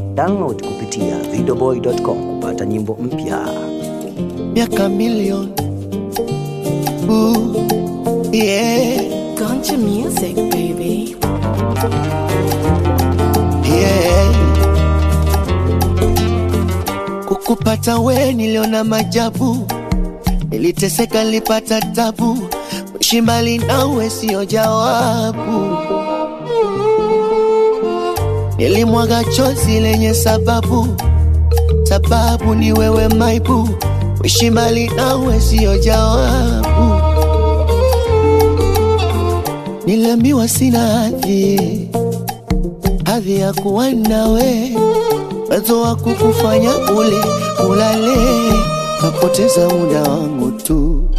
Download kupitia videoboy.com kupata nyimbo mpya. miaka milioni Ooh, yeah, Ganja music, baby. yeah. Kukupata we niliona majabu, niliteseka, nilipata tabu, kuishi mbali nawe sio jawabu. Nilimwaga chozi lenye sababu, sababu ni wewe maibu, kuishi mbali nawe sio jawabu. Niliambiwa sina hadhi, hadhi ya kuwa nawe, uwezo wa kukufanya ule ulale, napoteza muda wangu tu.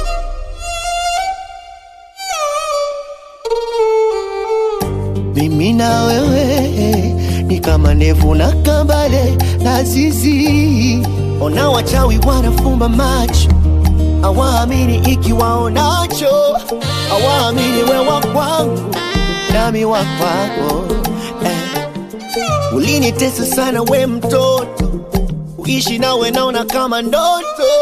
Mimi na wewe ni kama ndevu na kambale na zizi. Ona wachawi wanafumba macho, awaamini ikiwaonacho, awaamini wewa kwangu nami wa kwako eh. Ulinitesa sana we mtoto, uishi nawe naona kama ndoto,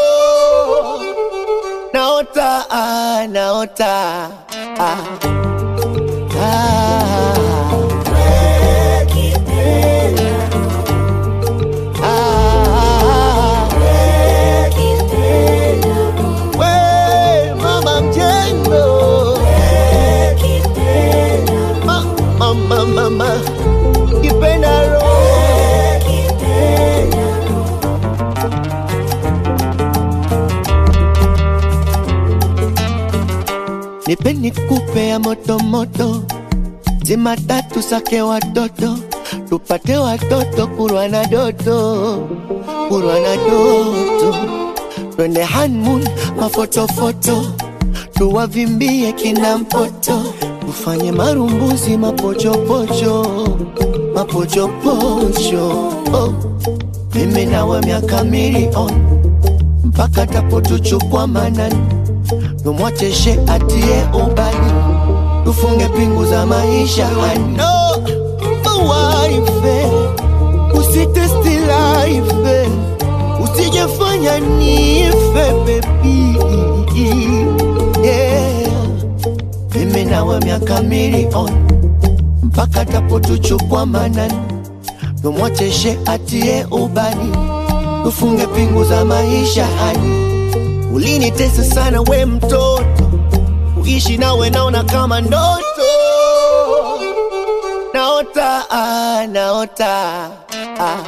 naota ah, naota ah. Ah, ah, we mama mjengo Ma- mama mama kipenda roho nipe nikupe ya moto moto zima tatu sake watoto tupate watoto kurwa na doto kurwa na doto twende hanmun mafotofoto tuwavimbie kina mpoto tufanye marumbuzi mapochopocho mapochopocho oh. mimi nawe miaka milioni mpaka tapotuchukwa manani tumwacheshe atie ubani tufunge pingu za maisha ano mawaife usitesti laife usijefanya nife bebi yeah. mimi nawe miaka milioni mpaka tapotuchukwa manani tumwacheshe atie ubani tufunge pingu za maisha hani ulinitesa sana we mtoto uishi nawe naona kama ndoto naota ah, naota ah.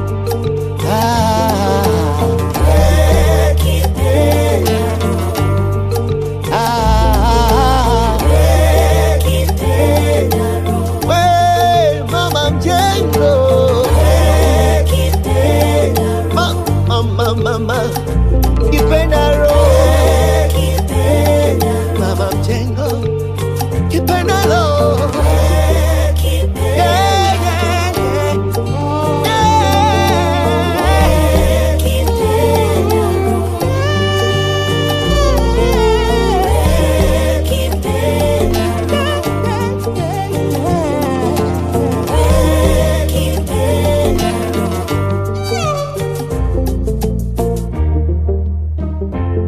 Ah. Ah. We, mama mjengo Ma- mama mama kipenda roho mama mjengo kipenda roho Yeah, yeah, yeah. Yeah.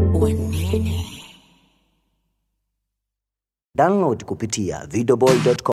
Download kupitia videoboy.com.